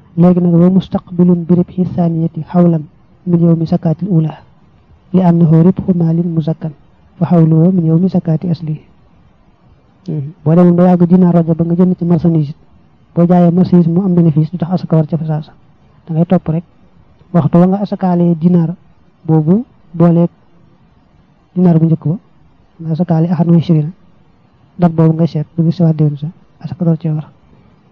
léegi nag wa mustaqbilun bi ribhi saniyati xawlan min yawmi sakaatil ula li annahu ribhu maalin muzakkan wa xawluhu min yawmi sakaati asli boo demoon ba yàgg dinaar rajo ba nga jënd ci marchandise boo jaayee marchandise mu am bénéfice du tax asaka war ca fa saasa da ngay topp rek waxtu wa nga asakaalee dinaar boobu booleeg dinaar bu njëkk ba nga asakaale axad wa ishrina dat boobu nga seet bu gis waat déwén sa asaka door cee war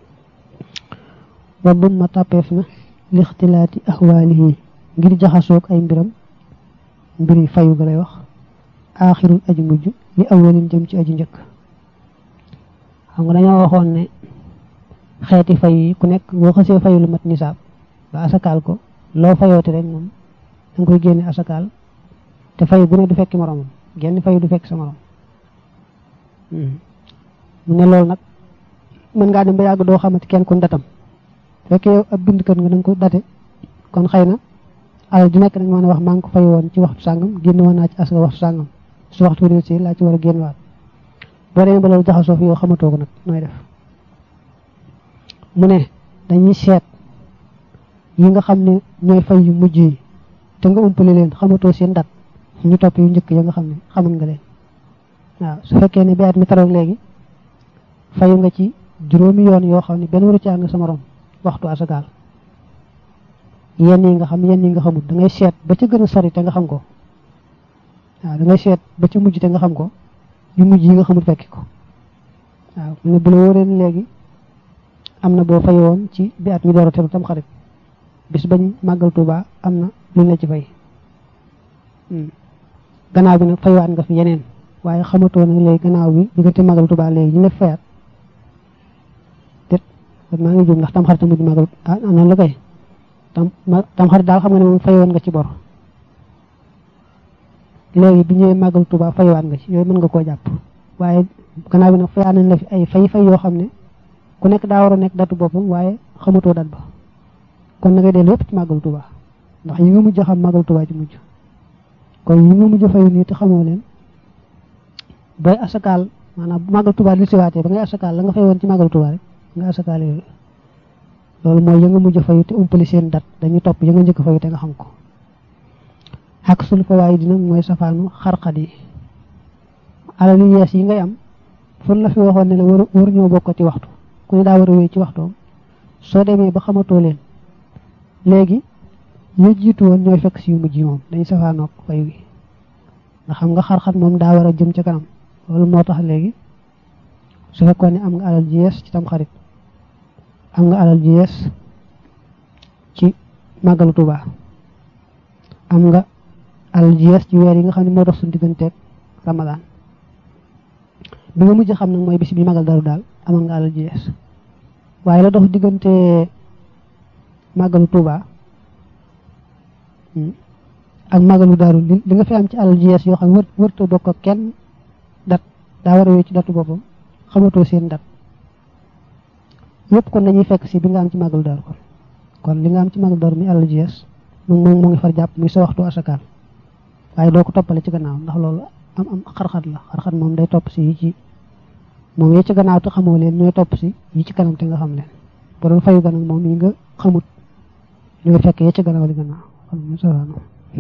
wa ma tàppeef na lixtilaati axwaalihi ngir jaxasoog ay mbiram mbiri fayu ga lay wax aaxirul aji mujj li awalin jëm ci aji njëkk xam nga dañoo waxoon ne xeeti fay yi ku nekk boo xasee fayu lu mat nisaab ba asakaal ko loo fayooti rek moom da nga koy génne asakaal te fayu bu ne du fekki moromam genn fayu du fekk sa morom mu ne loolu nag mën ngaa dem ba yàgg doo xamante kenn kun datam fekkee yow ab bindkat nga da nga ko date kon xëy na alal di nekk nag mën a wax maa ngi ko fay woon ci waxtu sàngam génn woon naa ci asaka waxtu sàngam su waxtu wi si laa ci war a génn waat boo demee ba loolu jaxasoo fi yow xamatoo ko nag nooy def mu ne dañuy seet yi nga xam ne ñooy fay yu mujj yi te nga umpale leen xamatoo seen dat ñu topp yu njëkk ya nga xam ne xamal nga leen waaw su fekkee ne bi at mi taroog léegi fayu nga ci juróomi yoon yoo xam ne benn waru ci nga sa morom waxtu asakaal yenn yi nga xam yenn yi nga xamul da ngay seet ba ca gën a sori te nga xam ko waaw da ngay seet ba ca mujj te nga xam ko yu mujj yi nga xamul fekki ko waaw mu ne bu la wóoree léegi am na boo fay woon ci bi at mi door a teru tam xarit bis bañ màggal Tuuba am na luñ la ci fay gannaaw bi nag faywaat nga fi yeneen waaye xamatoo nag léegi gannaaw bi diggante màggal Tuuba léegi ñu la fayaat déet maa ngi jum ndax tam xarit tamit màggal ah noonu la koy tam tam xarit daal xam nga ne moom fayoon nga ci bor léegi bi ñëwee màggal Tuuba faywaat nga ci yooyu mën nga koo jàpp waaye gannaaw bi nag fayaat nañ la fi ay fay fay yoo xam ne ku nekk daa war a nekk datu boppam waaye xamatoo dat ba kon na ngay dellu yëpp ci màggal Tuuba ndax yi nga mujj xam màggal Tuuba ci mujj kon yi nga mujj fayu nii te xamoo leen bay asakaal maanaam bu màggal Tuuba li siwaatee ba ngay asakaal la nga fay woon ci màggal Tuuba rek nga asakaal yooyu loolu mooy ya nga mujj fayu te umpali seen dat dañuy topp ya nga njëkk fayu te nga xam ko xaq sul fa waaye dina mooy safaanu xarxat yi alal yu yees yi ngay am fun la fi waxoon ne la war war ñoo bokk ci waxtu ku ne daa war a wéy ci waxtoom soo demee ba xamatoo leen léegi ñu jiitu woon ñooy fekk si yu mujj yi moom dañuy safaanoog fayu gi nga xam nga xar-xar moom daa war a jëm ca kanam loolu moo tax léegi su fekkoon ne am nga alal ji yees ci tam xarit am nga alal ji yees ci màggalu Tuuba am nga alal ji yees ci weer yi nga xam ne moo dox suñu digganteeg Ramadaan bi nga mujj xam nag mooy bis bi magal daru daal amal nga alal ji yees waaye la dox diggante màggalu Tuuba ak màggalu daaru li nga fi am ci alal ji yees yoo xam ne wërtoo bokk ak kenn dat daa war a wéy ci datu boppam xamatoo seen dat yëpp kon dañuy fekk si bi nga am ci màggalu daaru kon kon li nga am ci màggalu daaru mi alal ji yees moom moom mu ngi far jàpp muy sa waxtu asakaal waaye doo ko toppale ci gannaaw ndax loolu am am xarxat la xarxat moom day topp si yi ci moom yi ci gannaaw te xamoo leen ñooy topp si yi ci kanam te nga xam leen bu doon fayu ganag moom yi nga xamut ñooy fekk yi ci gannaaw li gannaaw kon mu sawaano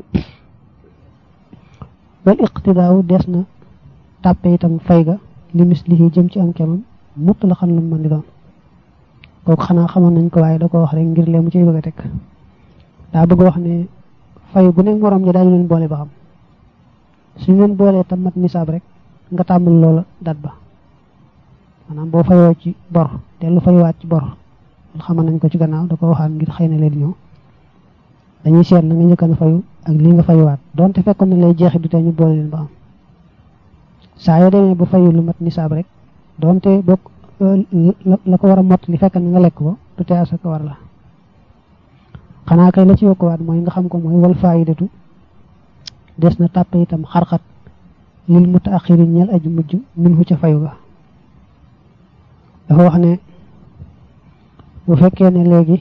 wal iqtidaaw des na tàppe itam fay ga li mislihi jëm ci am kemam mutt la xam lu mu mën di doon kooku xanaa xamoon nañ ko waaye da ko wax rek ngir lee mu ciy bëgg a teg daa bëgg wax ne fay bu nekk morom ja daañu leen boole ba xam suñu leen boolee tam mat nisaab rek nga tàmbali loola dat ba maanaam boo fayoo ci bor dellu fayuwaat ci bor xamal nañ ko ci gannaaw da ko waxaat ngir xëy na leen ñëw dañuy seet na nga njëkkan fayu ak lii nga fayuwaat donte fekkoon na lay jeexit du tee ñu boole leen ba xam saa yoo demee ba fayu lu mat nisaab rek donte bokk la ko war a mot li fekk na nga lekk ko du tee asaka war la xanaa kay la ci yokkuwaat mooy nga xam ko mooy wal faayidatu des na tàppe itam xarxat lil mutaaxiri ñeel aju mujj min hu ca fayu ga dafa wax ne bu fekkee ne léegi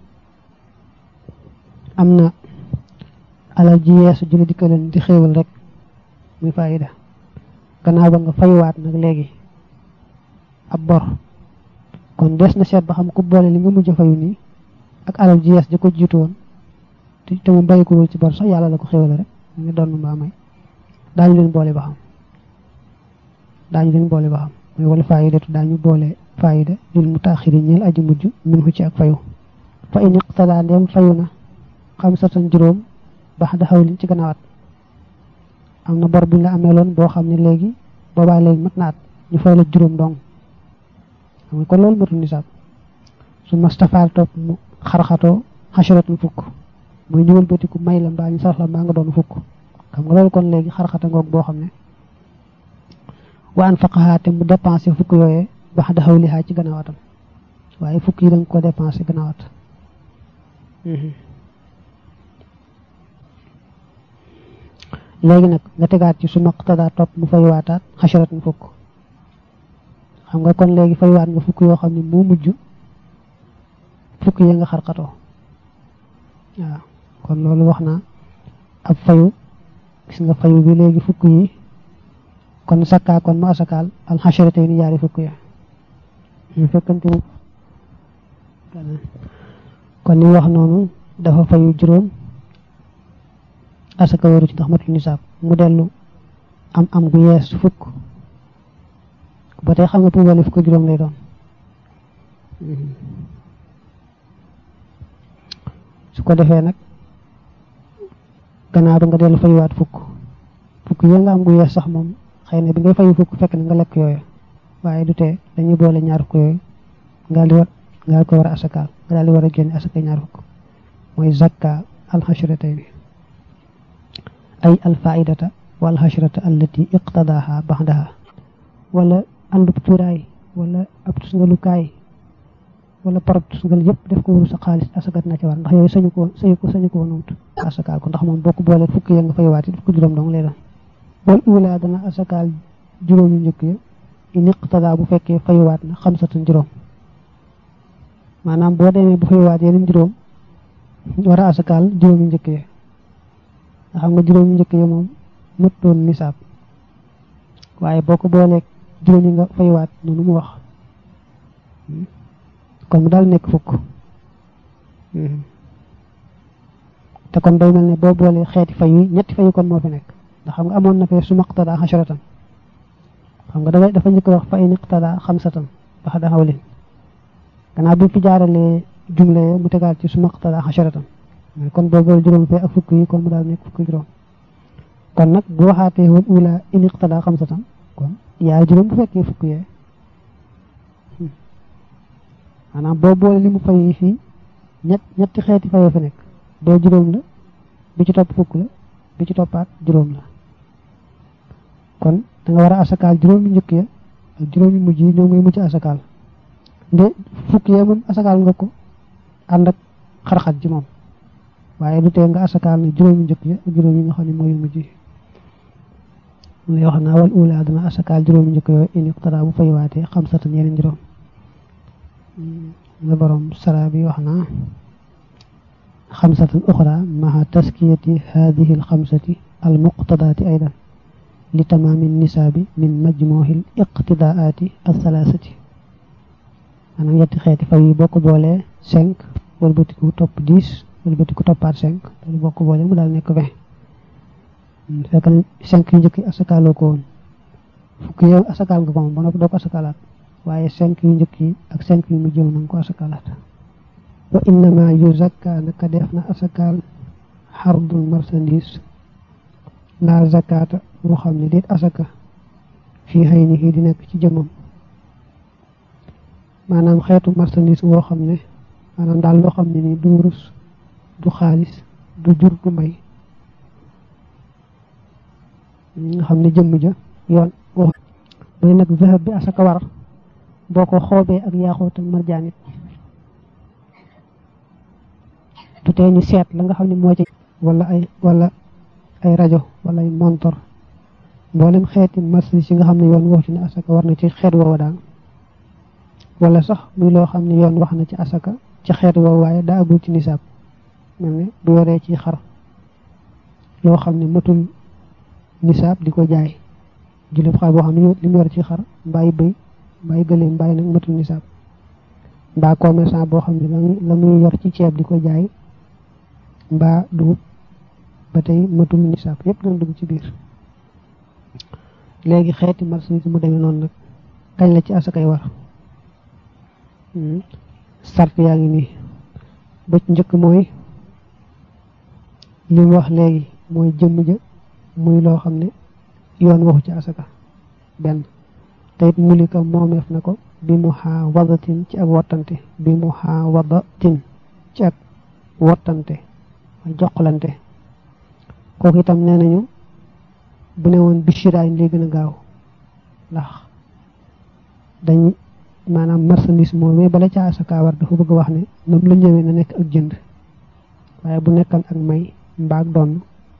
am na alal ji yeesu julli dikkaleen di xéewal rek muy faayida gannaaw ba nga fayuwaat nag léegi ab bor kon des na seet ba xam ku boole li nga mujj fayu nii ak alal ji yees ji ko jiitu woon te te mu bàyyi ko wul ci bor sax yàlla la ko xéwale rek mu ngi doon mbaa may daañu leen boole ba xam daañu leen boole ba xam mooy wala faayidatu daañu boole faayida lil mutaaxiri ñeel aji mujj min fu ci ak fayu fa in iqtada ndem fayu na xam satan juróom bax da xawlin ci gannaawat am na bor buñ la ameeloon boo xam ne léegi boobaa léegi mat na at ñu fay la juróom dong xam nga kon loolu matul nisaab su mastafaal topp mu xarxatoo xasaratul fukk muy ñëwal bëtiku may la mbaa ñu sax la mbaa nga doon fukk xam nga loolu kon léegi xarxata ngoog boo xam ne wa an faqahaate mu dépensé fukk yooyee bax da xawlihaa ci gannaawatam waaye fukk yi danga ko dépensé gannaawat léegi nag nga tegaat ci su maqtadaa topp mu fay waataat xasarat mu fukk xam nga kon léegi fay waat nga fukk yoo xam ne moo mujj fukk yi nga xarxatoo waaw kon loolu wax na ab fayu gis nga fayu bi léegi fukk yi kon sakkaa kon mu asakaal al xasaratay ni yaari fukk ya ñu fekkante mu kon ni wax noonu dafa fayu juróom asaka waru ci ndax matul nisaab mu dellu am am gu yees fukk ba tey xam nga pour wàllu fukk juróom lay doon su ko defee nag gannaaw ba nga dellu fayuwaat fukk fukk yi nga am gu yees sax moom xëy na bi ngay fayu fukk fekk na nga lekk yooyu waaye du tee dañuy boole ñaar fukk yooyu nga di war nga ko war a asakaal nga daal di war a génne asaka ñaar fukk mooy zakka alxasratayni ay alfaidata wal xasrata allati iqtadaha baxdaha wala àndub cuuraay wala ab tusngalukaay wala parab tusngal yëpp def ko wuru sa xaalis asakat na ci war ndax yooyu sañu ko sañu ko sañu ko wonut asakaal ko ndax moom boo ko boolee fukk ya nga fay waati def ko juróom dong lay doon wal ula dana asakaal juróom yu njëkk ya in iqtada bu fekkee fayuwaat na xamsatan juróom maanaam boo demee bu fayuwaat yeneen juróom war a asakaal juróom yu njëkk ya nga xam nga juróom yu njëkk ya moom mët doon nisaab waaye boo ko booleeg juróom yi nga fayuwaat noonu mu wax kon mu daal nekk fukk te kon day mel ne boo boolee xeeti fay yi ñetti fay kon moo fi nekk ndax xam nga amoon na fee su maqtada xasharatan xam nga dafa dafa njëkk wax fa in iqtada xamsatan bax da xawlin gannaaw bi fi jaaralee jumle mu tegaat ci su maqtada xasharatan mais kon boo boole juróom fee ak fukk yi kon mu daal nekk fukk juróom kon nag bu waxaatee wal ula in iqtada xamsatan kon yaay juróom bu fekkee fukk yee maanaam boo boole li mu fay fii ñett ñetti xeeti fayoo fi nekk bee juróom la bi ci topp fukk la bi ci toppaat juróom la kon da nga war a asakaal juróomi njëkk ya ak juróomi mujj yi ñoom ngay mujj asakaal nde fukk yee moom asakaal nga ko ànd ak xarxat ji moom waaye du tee nga asakaal ne juróomi njëkk ya ak juróom yi nga xam ne mooy mujj yi mu lay wax naa wal ula dana asakaal juróomi njëkk yooyu in iqtara bu fay waatee xam satan yeneen juróom la borom sara bi wax naa xamsatan uxra maha taskiyati hadihi alxamsati almuqtadaati aydan li tamaami nisaabi min majmuuhi liqtidaati althalaasati maanaam yetti xeeti fay yi boo ko boolee cinq wëlbatiku topp dix wëlbatiku toppaat cinq loolu boo ko boolee mu daal nekk vingt fekk na cinq yu njëkk yi asakaaloo ko woon fukk yow asakaal nga ko moom ba noppi doo ko asakaalaat waaye cinq yu njëkk yi ak cinq yu mujj na nga ko asakaalaat wa innama yuzakka naka def na asakaal xardul marchandise la zakata boo xam ne déet asaka fii xëy ni di nekk ci jëmmam maanaam xeetu marchandise boo xam ne maanaam daal loo xam ne nii du wurus du xaalis du jur du mbay nga xam ne jëmm ja yoon wax mooy nag zahab bi asaka war boo ko xoobee ak yaaxoot ak marjaan it du tee ñu seet la nga xam ne moo ci wala ay wala ay rajo wala ay montor mboolem xeeti marchandise yi nga xam ne yoon wax ci ne asaka war na ci xeet woowa daal wala sax muy loo xam ne yoon wax na ci asaka ci xeet woowa waaye daa agul ci nisaab mel ne bu yoree ci xar loo xam ne matul nisaab di ko jaay jullit xar boo xam ne li mu yor ci xar mbaay bëy mbaay gëléem mbaay nag matul nisaab mbaa commerçant boo xam ne la muy yor ci ceeb di ko jaay mbaa dugub ba tey matul nisaab yépp dana dugg ci biir léegi xeeti marchandise mu demee noonu nag kañ la ci asakay war sart yaa ngi nii ba ci njëkk mooy li mu wax léegi mooy jëmm ja muy loo xam ne yoon waxu ci asaka benn te it mulika moomeef na ko bi mu xaa wadatin ci ak wottante bi mu xaa wadatin ci ak wottante joxlante kooku itam nee nañu bu ne woon bishiraayin lay gën a gaaw ndax dañ maanaam marchandise moomee bala ca asaka war dafa bëgg wax ne nam la ñëwee na nekk ak jënd waaye bu nekkan ak may mbaag donn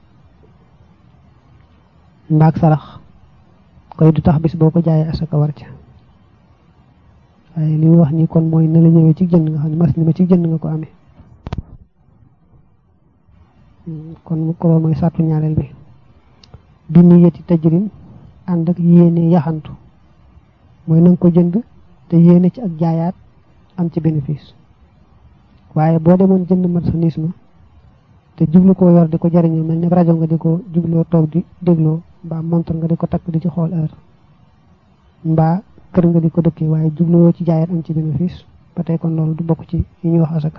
mbaag sarax koy du tax bis boo ko jaayee asaka war ca waaye li mu wax ni kon mooy na la ñëwee ci jënd nga xam ne mas ni ma ci jënd nga ko amee kon ko loolu mooy sàttu ñaareel bi bi niyati tajrim ànd ak yéene yaxantu mooy na nga ko jënd te yéene ci ak jaayaat am ci bénéfice waaye boo demoon jënd marchandise ma te jublu koo yor di ko jariñoo mel ni rajo nga di ko jubloo toog di dégloo mbaa montre nga di ko takk di ci xool heure mbaa kër nga di ko dëkkee waaye jubluwoo ci jaayaat am ci bénéfice ba tey kon loolu du bokk ci yi ñuy wax asaka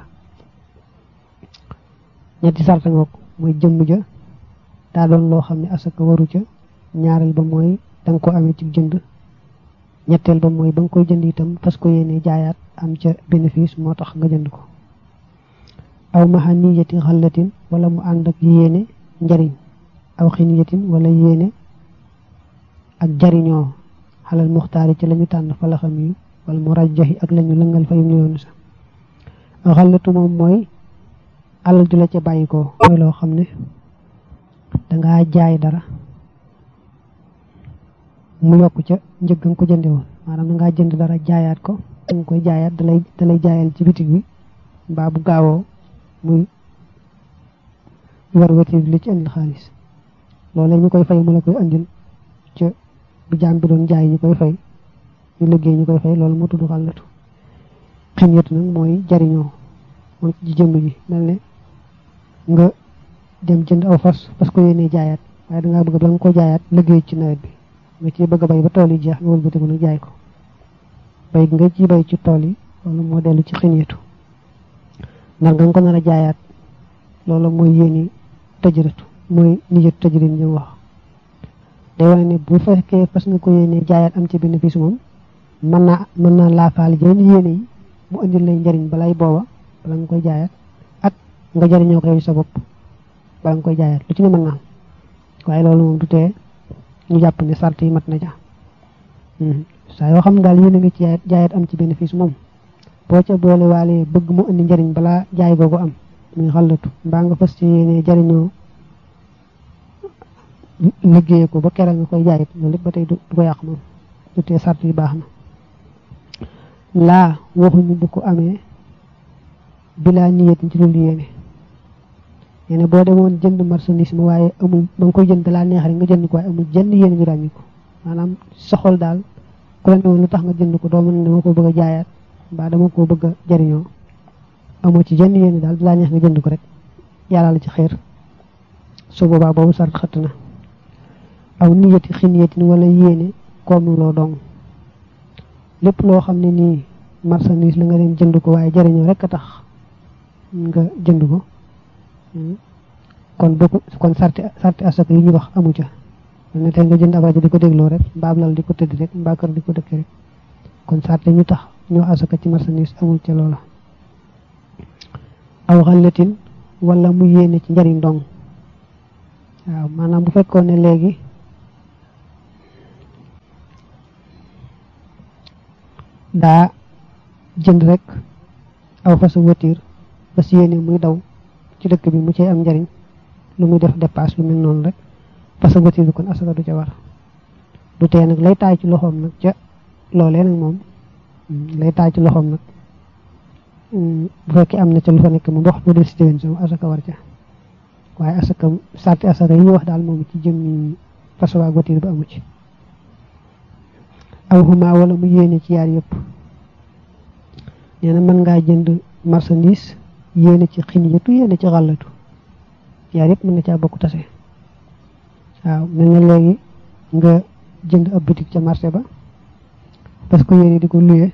ñetti sarta ngoog mooy jëmm ja daa doon loo xam ne asaka waru ca ñaareel ba mooy da nga ko amee ci jënd ñetteel ba mooy ba nga koy jënd itam fas ko yéene jaayaat am ca bénéfice moo tax nga jënd ko aw maxa niyati xallatin wala mu ànd ak yéene njariñ aw xiniyatin wala yéene ak jariñoo xalal muxtaari ci lañu tànn fa la xam yi wala mu rajjaxi ak lañu lëngal fa yum yoonu sa xallatu moom mooy alal ju la ca bàyyi ko mooy loo xam ne dangaa jaay dara mu yokk ca njëg nga ko jënde woon maanaam dangaa jënd dara jaayaat ko danga koy jaayaat dalay dalay jaayal ci bitig bi mbaa bu gaawoo muy war weti li ci indil xaalis loolee ñu koy fay mu la koy andil ca bu jaam bi doon jaay ñu koy fay ñu liggéey ñu koy fay loolu moo tudd xàllatu ximyatu nag mooy jariñoo moom ci jëmm ji mel ne nga dem jënd aw fas fas ko yéenee jaayaat waaye dangaa bëgg ba nga ko jaayaat liggéey ci nawet bi nga ci bëgg a bay ba tool yi jeex nga wëlbatiku nag jaay ko bay nga ci bay ci tool yi loolu moo dellu ci ximyatu nar nga ko nar a jaayaat loolu mooy yéeni tëjëratu mooy nijatu tëjërin ñu wax day wane ne bu fekkee fas nga ko yéenee jaayaat am ci bénéfice moom mën naa mën naa laafaali jëriñ yéene yi mu indil lay njariñ balay booba bala nga koy jaayaat ak nga jariñoo ko yow sa bopp bala nga koy jaayaat lu ci ne mën naa waaye loolu moom du tee ñu jàpp ne sart yi mat na ja saa yoo xam ne daal yéene nga ci jaayaat jaayaat am ci bénéfice moom boo ca boole waale bëgg mu indi njariñ balaa jaay googu am muy xallatu mbaa nga fas ci yéene jariñoo liggéey ko ba kera nga koy jaayit loolu lépp ba tey du ko yàq moom du tee sart yi baax na laa waxuñu bu ko amee bilaa niyetin ci loolu yéene yéene boo demoon jënd marchandise ma waaye amul ba nga koy jënd dalaa neex rek nga jënd ko waaye amul jënd yéene ñu ràññi ko maanaam soxol daal ku la ne woon lu tax nga jënd ko doo mën dama ko bëgg a jaayaat mbaa dama ko bëgg a jariñoo amoo ci jënd yéene daal dalaa neex nga jënd ko rek yàlla la ci xeer su boobaa boobu sart xëtt na aw niyati xiniyatin wala yéene comme loo dong lépp loo xam ne nii marchandise la nga dem jënd ko waaye jariñoo rek a tax nga jënd ko kon bokku kon sarti sarti asaka yi ñu wax amu ca ne tey nga jënd ab rajo di ko dégloo rek mbaa lal di ko tëdd rek mbaa kër di ko dëkk rek kon sarti ñu tax ñoo asaka ci marchandise amul ca loola aw xalatin wala mu yéene ci njariñ dong waaw maanaam bu fekkoon ne léegi daa jënd rek aw fasu voiture ba si yéene muy daw ci dëkk bi mu cay am njariñ lu muy def dépasse lu mel noonu rek fasu voiture bi kon asaka du ca war du tee nag lay taay ci loxoom nag ca loolee nag moom lay taay ci loxoom nag bu fekkee am na ca lu fa nekk mu wax mu del si déwén sama asaka war ca waaye asaka sarti asaka yi ñu wax daal moom ci jëm façon voiture ba amu ci aw xuma wala mu yéene ci yaar yëpp nee na mën ngaa jënd marchandise yéene ci xin yëtu yéene ci xàllatu yaar yëpp mën na caa bokk tase waaw mel na léegi nga jënd ab boutique ca marché ba parce que yéene di ko luye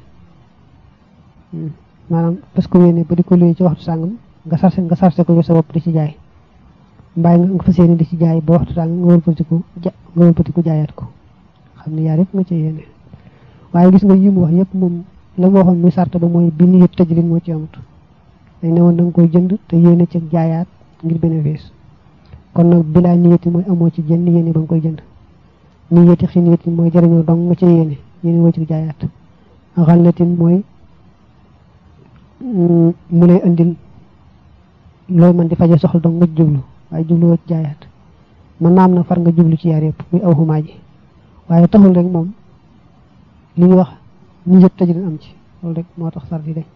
maanaam parce que yéene ba di ko luye ci waxtu sàngam nga sarse nga sarse ko yow sa bopp di ci jaay mbaay nga fas yéene di ci jaay ba waxtu sàngam nga wëlbatiku ja nga wëlbatiku jaayaat ko xam ne yaar yëpp nga ci yéene waaye gis nga yi mu wax yëpp moom la mu waxoon muy sart ba mooy bi niyet tëjlin moo ci amut dañ ne woon da nga koy jënd te yéene ci jaayaat ngir bénéfice kon nag bilaa niyeti mooy amoo ci jënd yéene ba nga koy jënd niyeti xi niyeti mooy jëriñoo dong nga ci yéene yéene woo ci jaayaat xallatin mooy mu lay andil looy mën di faje soxla dong nga jublu waaye jublu woo ci jaayaat man naam na far nga jublu ci yaar yëpp muy aw xumaa ji waaye taxul rek moom li ñuy wax niyet tëjlin am ci loolu rek moo tax sart yi dañ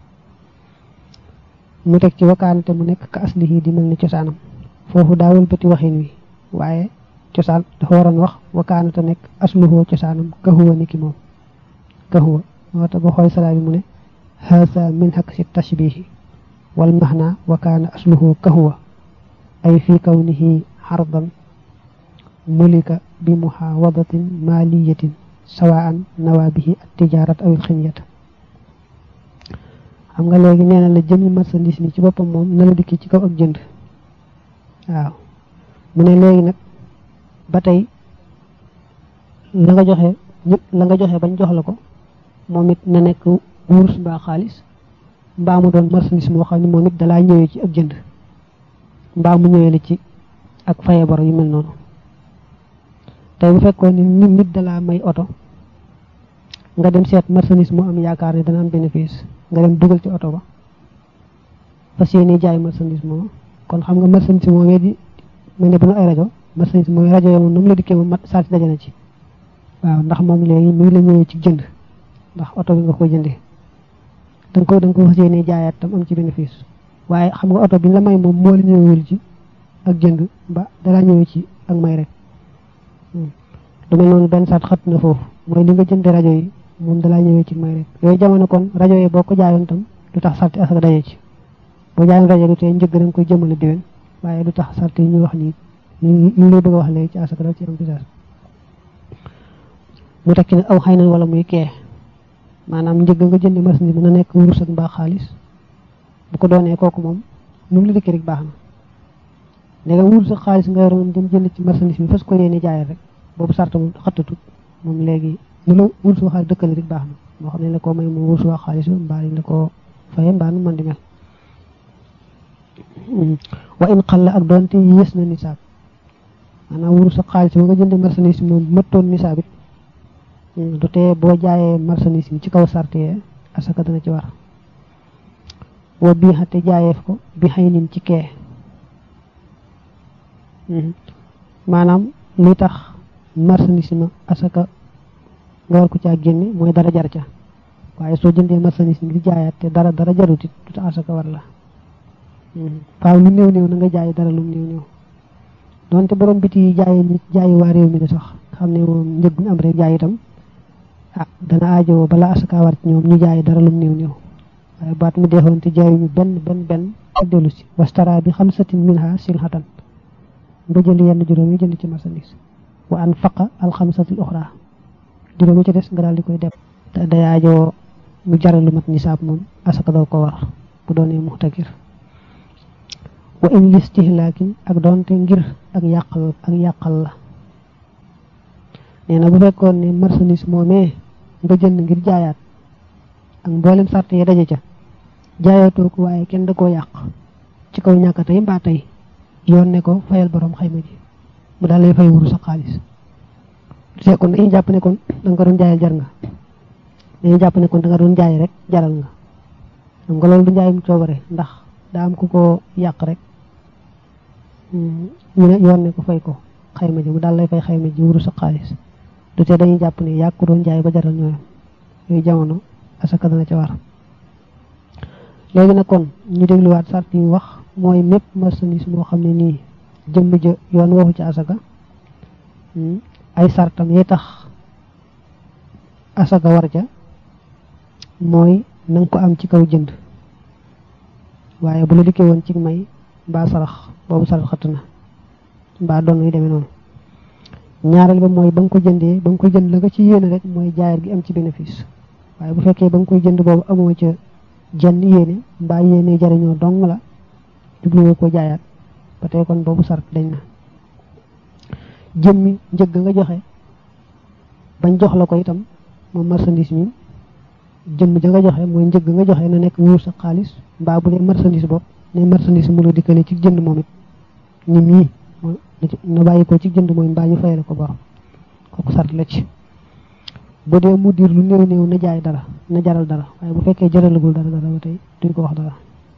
mu teg ci wakaanate mu nekk ka aslihi di mel ni cosaanam foofu daawul bëti waxin wi waaye cosaan dafa waroon wax wakaanate nekk asluhu cosaanam kahuwa ni ki moom kahuwa moo tax ba xooy salaa bi mu ne haasa min hak si tashbihi wal maxna wakaana asluhu kahuwa ay fi kawnihi xardan mulika bi muxaawadatin maliyatin sawaan nawa bihi at tijarat aw ximyata xam nga léegi nee na la jëmi marchandise mi ci boppam moom na la dikki ci kaw ak jënd waaw mu ne léegi nag ba tey la nga joxe ñëpp la nga joxe bañ jox la ko moom it na nekk wurus mbaa xaalis mbaa mu doon marchandise moo xam ne moom it dalaa ñëwee ci ak jënd mbaa mu ñëwee la ci ak faye bor yu mel noonu tey bu fekkoon ni nit nit dalaa may oto nga dem seet marchandise mu am yaakaar ne dana am bénéfice nga dem dugal ci oto ba fas yéene jaay marchandise moom kon xam nga marchandise moom di mel ne bu nu ay rajo marchandise moom rajo yo moom nu mu la dikkee moom mat saati daje na ci waaw ndax moom léegi mi ngi la ñëwee ci jënd ndax oto bi nga ko jëndee da nga ko da nga ko fas yéene jaayaat tam am ci bénéfice waaye xam nga oto bi la may moom moo la ñëwul ci ak jënd ba dalaa ñëwee ci ak may rek du mel noonu benn saat xat na foofu mooy li nga jënde rajo yi moom dalaa ñëwee ci may rek yooyu jamono kon rajo yi boo ko jaayoon tam du tax sarti asaka daje ci boo jaayoon rajo du tee njëgg da nga koy jëmale déwén waaye du tax sarti yi ñuy wax nii ñu lay bëgg a wax léegi ci asaka dal ci am pisaas mu tekki ne aw xëy na wala muy kee maanaam njëgg nga jëndi marchandise mën na nekk wurus ak mbaa xaalis bu ko doonee kooku moom nu mu la dikkee rek baax na léegi wurus ak xaalis nga yor moom dem jënd ci marchandise bi fas ko yéene jaayal rek boobu sart moom xattatut moom léegi nu la wurus wa xaalis dëkkale rek baax na moo xam ne la koo may moom wurus wa xaalis mbaa la ko faye mbaa nu mën di mel wa in xalla ak doonte yées na nisaab maanaam wurus ak xaalis ba nga jënde marchandise moom mëttoon nisaab it du tee boo jaayee marchandise bi ci kaw sart yee asaka dana ci war wa bii xate jaayeef ko bi xëy nin ci kee maanaam li tax marchandise ma asaka nga war ko caa génne mooy dara jar ca waaye soo jëndee marchandise ngir jaayaat te dara dara jarut it du tax asaka war la faaw lu néew néew na nga jaay dara lu néew néew donte borom biti yi jaayi nit jaayi waa réew mi de sax xam ne moom njëg bu ñu am rek jaay itam ah dana aajowoo bala asaka war ci ñoom ñu jaay dara lu néew néew waaye baat mi deexoon te jaayuñu benn benn benn ak dellu si wastara bi xamsatin minha silhatan nga jënd yenn juróom yi jënd ci marchandise wa an faqa al xamsatil uxra juróom yi ci des nga daal di koy def te day aajowoo mu jaral lu mat nisaab moom asaka doo ko war bu doonee muxtakir wa in listihlaakin ak doonte ngir ak yàqal ak yàqal la nee na bu fekkoon ne marchandise moomee nga jënd ngir jaayaat ak mboolem sart yi daje ca jaayaatoo ko waaye kenn da koo yàq ci kaw ñàkk tey mbaa tey yoon ne ko fayal borom xayma ji mu daal lay fay wuru sa xaalis te kon dañuy jàpp ne kon da nga ko doon jaayal jar nga dañuy jàpp ne kon da nga doon jaay rek jaral nga xam nga loolu du njaayum coobare ndax daa am ku ko yàq rek ñu ne yoon ne ko fay ko xayma ji mu daal lay fay xayma ji wuru sa xaalis du te dañuy jàpp ne yàq ko doon jaay ba jaral ñooyam yooyu jamono asaka dana ca war léegi nag kon ñu dégluwaat sart yi wax mooy mépp marchandise moo xam ne nii jëmm ja yoon waxu ci asaka ay sartam yi tax asaka war ca mooy na nga ko am ci kaw jënd waaye bu la dikkee woon ci may mbaa sarax boobu sarax xëtt na mbaa doon yu demee noonu ñaareel ba mooy ba nga ko jëndee ba nga ko jënd la nga ci yéene rek mooy jaayar gi am ci bénéfice waaye bu fekkee ba nga koy jënd boobu amoo ca jenn yéene mbaa yéene jariñoo dong la jubluwoo ko jaayaat ba tey kon boobu sart dañ na jëmmi njëgg nga joxe bañ jox la ko itam moom marchandise mi jëmm ja nga joxe mooy njëgg nga joxe na nekk wuur sa xaalis mbaa bu dee marchandise bopp ne marchandise mu la dikkale ci jënd moom it nit ñi na bàyyi ko ci jënd mooy mbaa ñu fayale ko borom kooku sart la ci bu dee mu diir lu néew néew na jaay dara na jaral dara waaye bu fekkee jaralagul dara dara ba tey duñ ko wax dara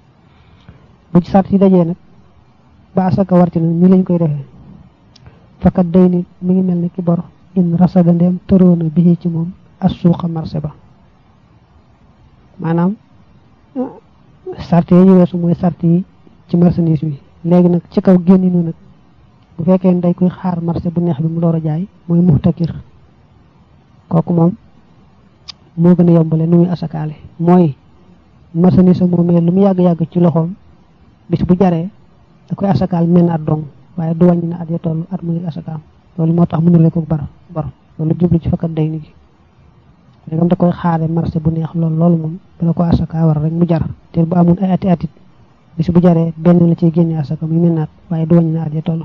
bu ci sart yi dajee nag ba asaka war ci nag ñi lañ koy defee fakat day ni mi ngi mel ne ki bor in rasada ndeem tëroona bi ci moom as suuqa marché ba maanaam sart yi ñu weesu mooy sart yi ci marchandise bi léegi nag ci kaw génni nu nag bu fekkee ne day koy xaar marché bu neex bi mu door a jaay mooy muxtakir kooku moom moo gën a yombale nu muy asakaale mooy marchandise moomee lu mu yàgg-yàgg ci loxoom bis bu jaree da koy asakaal menn at dong waaye du wàññi na at ya toll at mu ngi asakaam loolu moo tax mënule ko bar bor loolu jublu ci fakkat day ni gi léegam da koy xaare marché bu neex lool loolu moom bala ko asaka war rek mu jar te bu amoon ay ati atit bis bu jaree benn la ciy génne asaka muy mennaat waaye du wàññi na at ya toll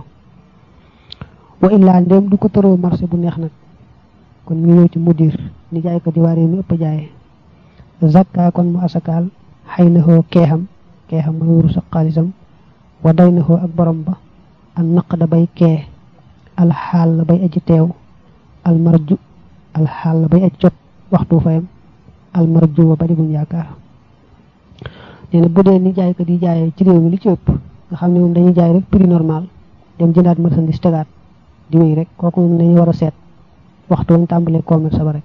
wa illaa ndéem du ko tëroo marché bu neex nag kon ñu ñëw ci mudir ni jaay ko di waaree mi ëpp jaayee zakka kon mu asakaal xëy na xoo keexam keexam mooy wuru sa xaalisam wa day na xoo ak borom ba an naq da bay kee alxaal la bay aji teew almarju alxaal la bay aji jot waxtu fayam almarju wa bari buñ yaakaar nee na bu dee ni jaay ko di jaayee ci réew mi li ci ëpp nga xam ne moom dañuy jaay rek prix normal dem jëndaat marchandise tegaat di wéy rek kooku moom dañuy war a seet waxtu wañ tàmbalee commerce ba rek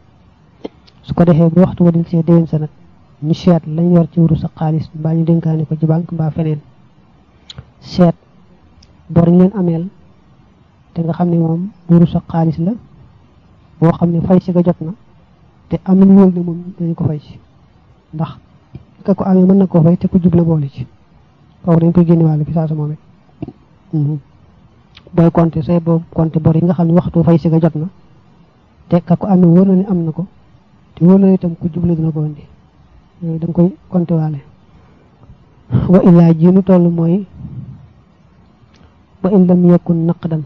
su ko defee bu waxtu wa dil see déwén sa nag ñu seet lañ yor ci wuru sa xaalis mbaa ñu dénkaane ko ci banque mbaa feneen seet bor ñu leen ameel te nga xam ne moom wuru sa xaalis la boo xam ne fay si nga jot na te am nañu wóol ne moom dañu ko fay si ndax ka ko amee mën na koo fay te ku jubla boole ci kooku dañ koy génne wàllu fi saa sa moom it booy compter say boobu compter bor yi nga xam ne waxtu fay si nga jot na te ka ko amee wóor na ne am na ko te wóor na ne itam ku jubla dina ko indi yooyu da nga koy compter waale wa illaa ji nu toll mooy wa in lam yakun naqdan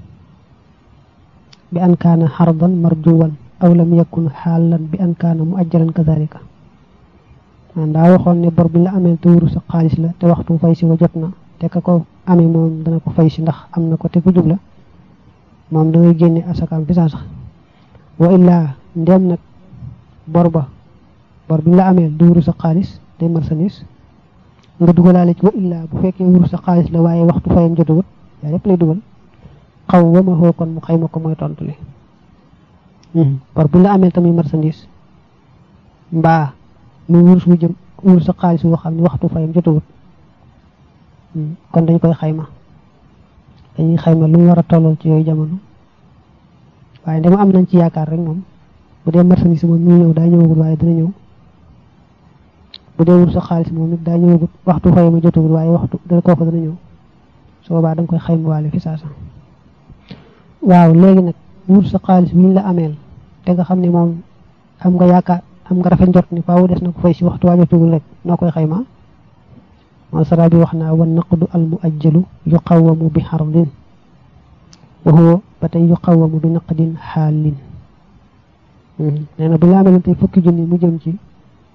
bi an kaana xardan marjuwan aw lam yakun xaalan bi an kaana mu ajjalan kazalika ndaa waxoon ne bor bi la amee te wuru sa xaalis la te waxtu fay si wa jot na te ka ko amee moom dana ko fay si ndax am na ko te ku jubla moom da ngay génne asakaam fi saa sax wa illaa ndem nag bor ba bor bi la amee du wuru sa xaalis day marchandise nga dugalaale ci wa illaa bu fekkee wuru sa xaalis la waaye waxtu fayam jotagut yaa lépp lay dugal xaw wama xoo kon mu xayma ko mooy tontu li bor bu la amee tamit marchandise mbaa mu wurus wu jëm wurus sa xaalis woo xam ne waxtu fayam jotagut kon dañ koy xayma dañuy xayma lu mu war a tollal ci yooyu jamono waaye dama am nañ ci yaakaar rek moom bu dee marchandise moom ñu ñëw daa ñëwagul waaye dina ñëw bu dee wurus sa xaalis moom it daa ñëwagut waxtu fayam jotagut waaye waxtu dana kooku dana ñëw su boobaa da nga koy xayma waale fi saasa waaw léegi nag wurus sa xaalis bi ñu la ameel te nga xam ne moom am nga yaakaar am nga rafet njort ni faaw des na ko fay si waxtu waajotugul rek noo koy xayma moo sara bi wax naa wa naqdu al muajjalu yuqawamu bi xardin wa huwa ba tey yuqawamu bi naqdin xaalin nee na bu la amee tey fukki junni mu jëm ci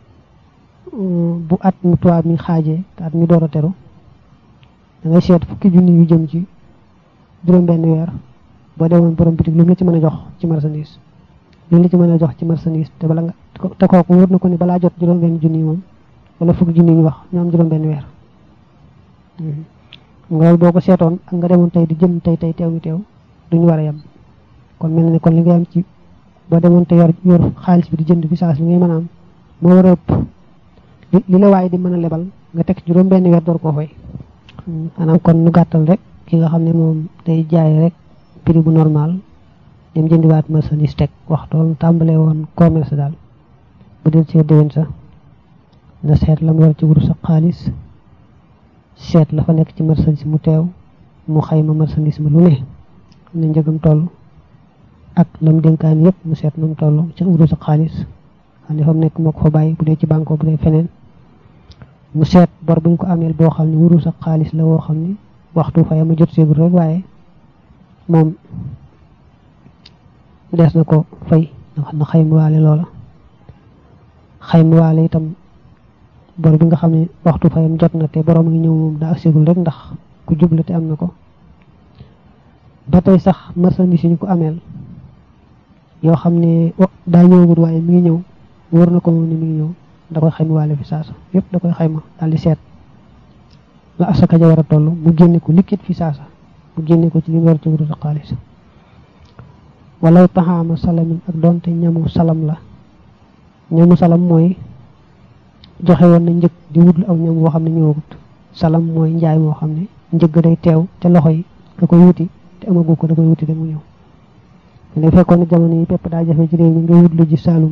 bu at mu tubaab mi xaajee te at mi door a teru da ngay seet fukki junni yu jëm ci juróom benn weer boo demoon borom bitig lu mu la ci mën a jox ci marchandise lu la ci mën a jox ci marchandise te bala nga te kooku wóor na ko ni balaa jot juróom benn junni moom wala fukki junni ñu wax ñu am juróom benn weer loolu boo ko seetoon ak nga demoon tey di jëm tey tey teew ñu teew duñu war a yem kon mel na ne kon li ngay am ci boo demoon te yor yor xaalis bi di jënd bi saas li ngay mën a am moo war a ëpp li la waaye di mën a lebal nga teg juróom benn weer door koo fay maanaam kon nu gàttal rek ki nga xam ne moom day jaay rek prix bu normal dem jëndiwaat marchandise teg waxtool tàmbalee woon commerce daal bu del see déwén sa na seet lam yor ci wurus ak xaalis seet la fa nekk ci marchandise mu teew mu xayma marchandise ma lu ne xam ne njëgam toll ak lam dénkaan yépp mu seet nam toll ci wurus ak xaalis xam ne fa mu nekk moo ko fa bàyyi bu dee ci banque bu dee feneen mu seet bor buñ ko ameel boo xam ne wurus ak xaalis la woo xam ne waxtu fay ma jot seegul rek waaye moom des na ko fay na xayma waale loola xayma waale itam bor bi nga xam ne waxtu fayam jot na te borom ngi ñëw moom daa seegul rek ndax ku jubla te am na ko ba tey sax marchandise yi ñu ko ameel yoo xam ne daa ñëwagul waaye mi ngi ñëw wóor na ko moom ne mi ngi ñëw da koy xayma waale fi saasa yépp da koy xayma daal di seet la asaka ja war a toll mu génne ko liquide fi saasa mu génne ko ci li mu war ci wurus ak xaalis walaw taxaama salamin ak doonte ñamu salam la ñamu salam mooy joxe woon na njëg di wutlu aw ñam woo xam ne ñëwagut salam mooy njaay moo xam ne njëg day teew ca loxo yi ka koy wuti te amagu ko da koy wuti rek mu ñëw ne fekkoon ne jamono yi pepp daa jafe ci réew mi nga wutlu ji saalum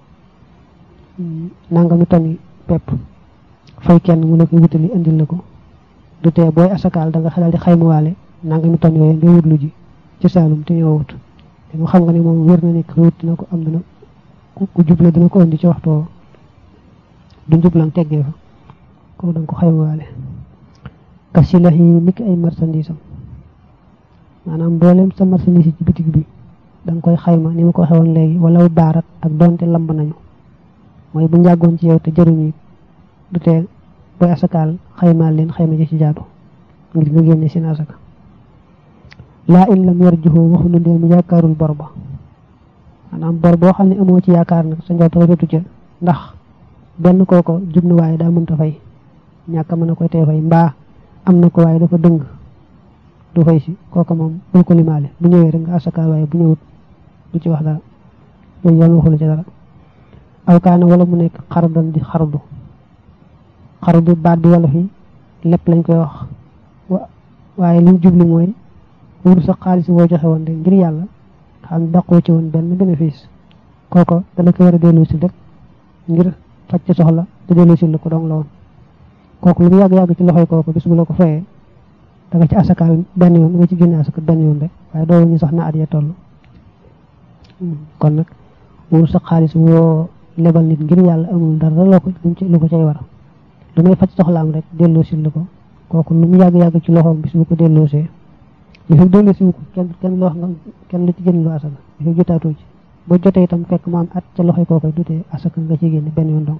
nangami toni pepp fay kenn mu la koy wutali indil la ko du tee booy asakaal da nga xelal di xaymawaale nangami ton yooyu nga wutlu ji ci saalum te ñëwut te mu xam nga ne moom wér na ne wut dina ko am dina ku jubla dina ko indi ci waxtu woowu du njublan teggee fa kooku da nga ko xaymawaale kasi la yi niki ay marchandise am maanaam mboolem sa marchandise ci bitig bi da nga koy xayma ni ma ko waxee woon léegi wala baarat ak donte lamb nañu mooy bu njàggoon ci yow te jëruñu du tee booy asakaal xaymaal leen xayma ji ci jaadu ngir nga génne seen asaka laa in lam yarjuhu waxu nu ndee mu yaakaarul bor ba maanaam bor boo xam ne amoo ci yaakaar nag sa njort rafetu ca ndax benn kooko jub na waaye daa mënta fay ñàkk mën a koy tee fay mbaa am na ko waaye dafa dëng du fay si kooka moom bul ko limaale bu ñëwee rek nga asakaal waaye bu ñëwut du ci wax dara yooyu yoon waxulu ci dara aw kaana wala mu nekk xardan di xardu xardu baat bi wala fi lépp lañ koy wax waaye liñ jubli mooy wur sa xaalis boo joxe woon de ngir yàlla xam daqoo ci woon benn bénéfice kooko dala ko war a dellu si rek ngir faj ci soxla te dellu si la ko dong la woon kooku lu mu yàgg-yàgg ci loxoy kooku bis bu la ko fayee da nga ci asakaal benn yoon da nga ci génne asaka benn yoon rek waaye doo ñu sax na at ya toll kon nag wur sa xaalis woo lebal nit ngir yàlla amul dara loo ko lu ko cay war lu may faj soxlaam rek delloo si la ko kooku lu mu yàgg-yàgg ci loxoom bis bu ko delloosee li fekk delloo si ko kenn kenn loo nga kenn lu ci génn lu asaka li fekk jotaatoo ci boo jotee itam fekk mu am at ca loxoy kookoy dutee asaka nga ci génne benn yoon dong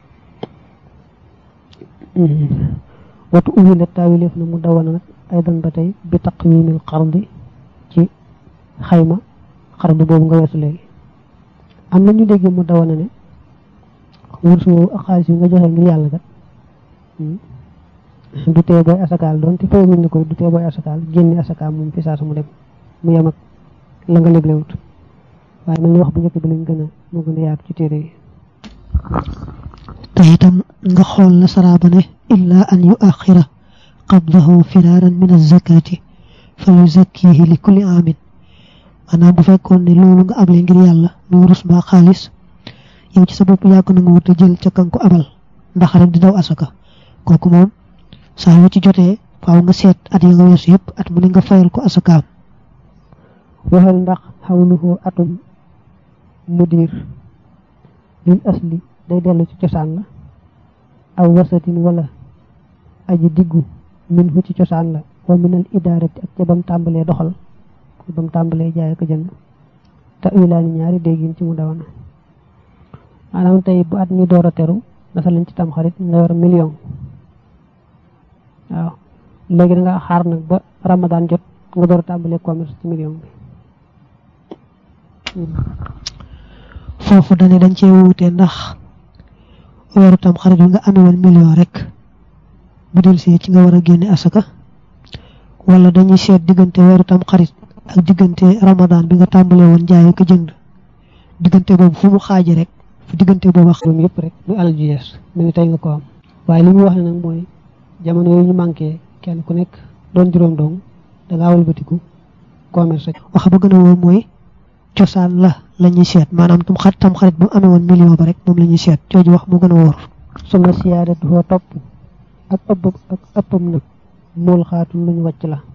watu ubbi la taawileef na mu dawana nag ay dan ba tey bi taqwimil xardi ci xayma xardu boobu nga weesu léegi am na ñu dégg mu dawana ne wursu woowu ak xaalis yi nga joxe ngir yàlla kat du tee booy asakaal doon te fay ne koy du tee booy asakaal génne asakaal moom fi saa su mu dem mu yem ak la nga léglewut waaye mel ni wax bu njëkk bi lañ gën a moo gën a yaatu ci téere yi te itam nga xool la saraaba ne illa an yu axira qabdahu firaaran min azakati fa yuzakkihi li kulli aamin maanaam bu fekkoon ne loolu nga able ngir yàlla mu wurus mbaa xaalis yow ci sa bopp yàgg na nga wut a jël ca kan ko abal ndax rek di daw asaka kooku moom saa yoo ci jotee faaw nga seet at ya nga weesu yëpp at mu ne nga fayal ko asakaam waxal ndax xawluhu atum mudir lil asli day dellu ci cosaan la aw wasatin wala aji diggu min fu ci cosaan la wa minal idaarati ak ca bam tàmbalee doxal bam tàmbalee jaay ko jënd te wilaani ñaari déggin ci mu dawana maanaam tey bu at mi door a teru dafa lañ ci tam xarit nga yor million waaw léegi da nga xaar nag ba ramadan jot nga door a tàmbalee commerce ci million bi foofu dane dañ cee wuute ndax weeru tam xarit bi nga amee woon million rek bu del see ci nga war a génne asaka wala dañuy seet diggante weeru tam xarit ak diggante ramadan bi nga tàmbalee woon jaay ko jënd diggante boobu fu mu xaaji rek fu diggante boobu wax moom yëpp rek lu alal ju yees mu ngi tey nga ko am waaye li mu wax ne nag mooy jamono yooyu ñu manqué kenn ku nekk doon juróom dong da ngaa walbatiku commerce wax ba gën a wóor mooy cosaan la la ñuy seet maanaam tam xarit tam xarit bu amee woon million ba rek moom la ñuy seet jooju wax moo gën a wóor suma siyaadatu foo topp ak ëpp ak ëppam nag muul xaatum luñu wàcc la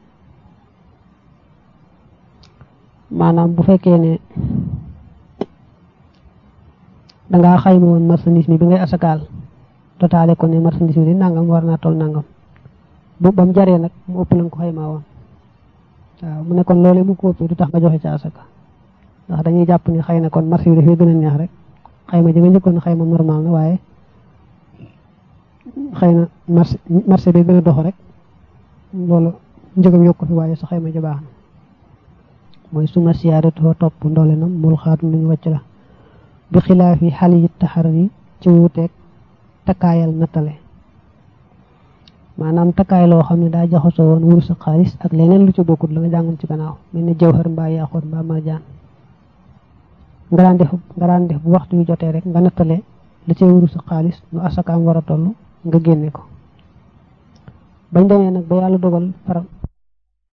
maanaam bu fekkee ne dangaa xayma woon marchandise mi bi ngay asakaal totaale ko ne marchandise mi di nangam war naa toll nangam bu bam jaree nag mu ëpp la nga ko xaymaa woon waaw mu ne kon loolee bu ko ëppee du tax nga joxe ca asaka ndax dañuy jàpp ni xëy na kon marché bi dafay gën a neex rek xayma ji nga njëkkoon xayma normal na waaye xëy na marché marché bi gën a dox rek loolu njëgam yokku fi waaye sa xayma ji baax na mooy suma siyaadatoo topp ndoole nam mul xaatum lu ñu wàcc la bi xilaaf yi xal yi taxar yi ci wuuteeg takkaayal nattale maanaam takkaay loo xam ne daa jaxasoo woon wurus ak xaalis ak leneen lu ci bokkut la nga jàngoon ci gannaaw mel ni jawhar mbaa yaaxoot mbaa marjaan nga daan def nga daan def bu waxtu yu jotee rek nga nattale la cay wurus ak xaalis nu asakaam war a toll nga génne ko bañ demee nag ba yàlla dogal far